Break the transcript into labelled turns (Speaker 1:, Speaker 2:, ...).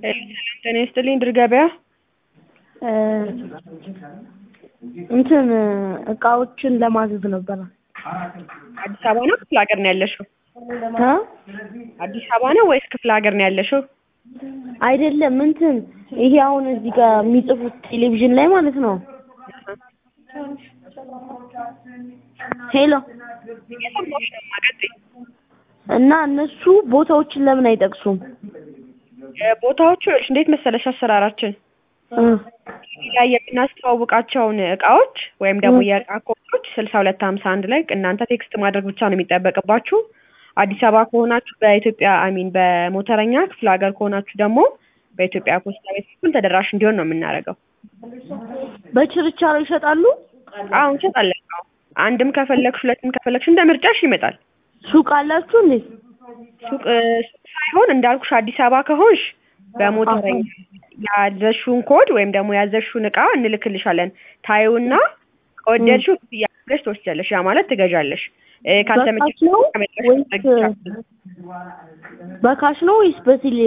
Speaker 1: ጤና ይስጥልኝ ድር ገበያ
Speaker 2: እንትን እቃዎችን ለማዘዝ ነበረ።
Speaker 1: አዲስ አበባ ነው ክፍለ ሀገር ነው ያለሽው?
Speaker 2: እ
Speaker 1: አዲስ አበባ ነው ወይስ ክፍለ ሀገር ነው ያለሽው?
Speaker 2: አይደለም እንትን ይሄ አሁን እዚህ ጋር የሚጽፉት ቴሌቪዥን ላይ ማለት ነው። ሄሎ
Speaker 1: እየሰማሁሽ ነው ማቀጥይ
Speaker 2: እና እነሱ ቦታዎችን ለምን አይጠቅሱም?
Speaker 1: ቦታዎቹ ይኸውልሽ እንዴት መሰለሽ አሰራራችን
Speaker 2: እ
Speaker 1: ቲቪ ላይ የምናስተዋውቃቸውን እቃዎች ወይም ደግሞ የእቃ ኮዶች ስልሳ ሁለት ሀምሳ አንድ ላይ እናንተ ቴክስት ማድረግ ብቻ ነው የሚጠበቅባችሁ። አዲስ አበባ ከሆናችሁ በኢትዮጵያ አሚን በሞተረኛ ክፍለ ሀገር ከሆናችሁ ደግሞ በኢትዮጵያ ፖስታ ቤት በኩል ተደራሽ እንዲሆን ነው የምናደርገው።
Speaker 2: በችርቻሮ ይሸጣሉ?
Speaker 1: አዎ እንሸጣለን። አዎ አንድም ከፈለግሽ ሁለትም ከፈለግሽ እንደ ምርጫሽ ይመጣል።
Speaker 2: ሱቅ አላችሁ እንዴ?
Speaker 1: ሱቅ እ ሱቅ ሳይሆን እንዳልኩሽ አዲስ አበባ ከሆንሽ በሞተረኛ ያዘዝሽውን ኮድ ወይም ደግሞ ያዘዝሽውን እቃ እንልክልሻለን። ታዪውና ከወደድሽው ክፍያ አድርገሽ ትወስጃለሽ። ያ ማለት ትገዣለሽ። እ ካልተመቸሽ
Speaker 2: በካሽ ነው
Speaker 1: ከመጣሽ
Speaker 2: ወይስ
Speaker 1: መግዛት
Speaker 2: በካሽ ነው ወይስ በቴሌ